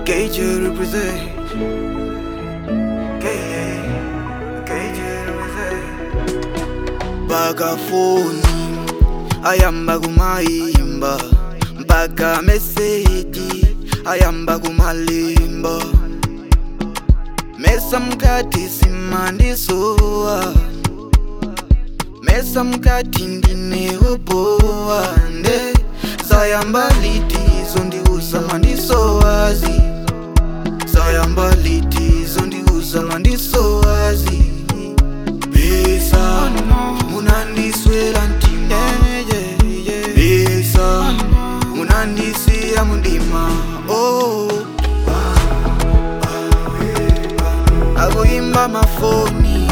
KJ represent. KJ, KJ represent. Bagafoni ayamba kumayimba mpaka meseji ayamba kumalimba mesa mkati simandisowa mesa mkati ndineopowa nde sayamba litizo ndikusama ndisowazi sayamba litizo ndikusama ndisowazi pesa munandiswela ntima pesa munandisiya mundima oh. akuimba mafoni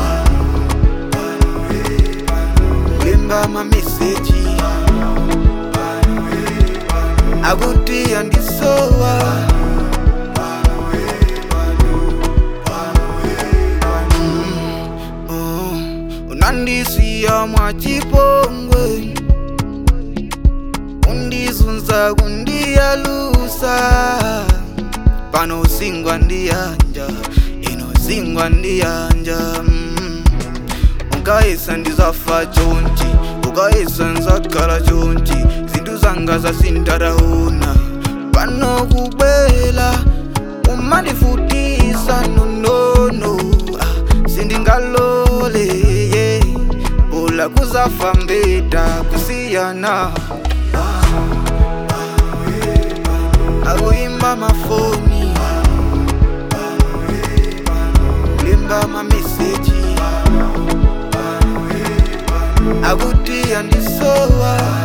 kuimba mameseji akuti andisowa Mm, oh, unandisiya mwachipongwe undizunza kundiyalusa pano usingwa ndiyanja inosingwa ndiyanja mm. unkayisa ndizafa chonchi ukayisa nzakhala chonchi zinthu zanga zasintaraona pano kubwela umandifutisa nonono ah, sindingalole yeah. bula kuzafa mbeta kusiyana akuimba mafoni kulimba mameseji akuti andisowa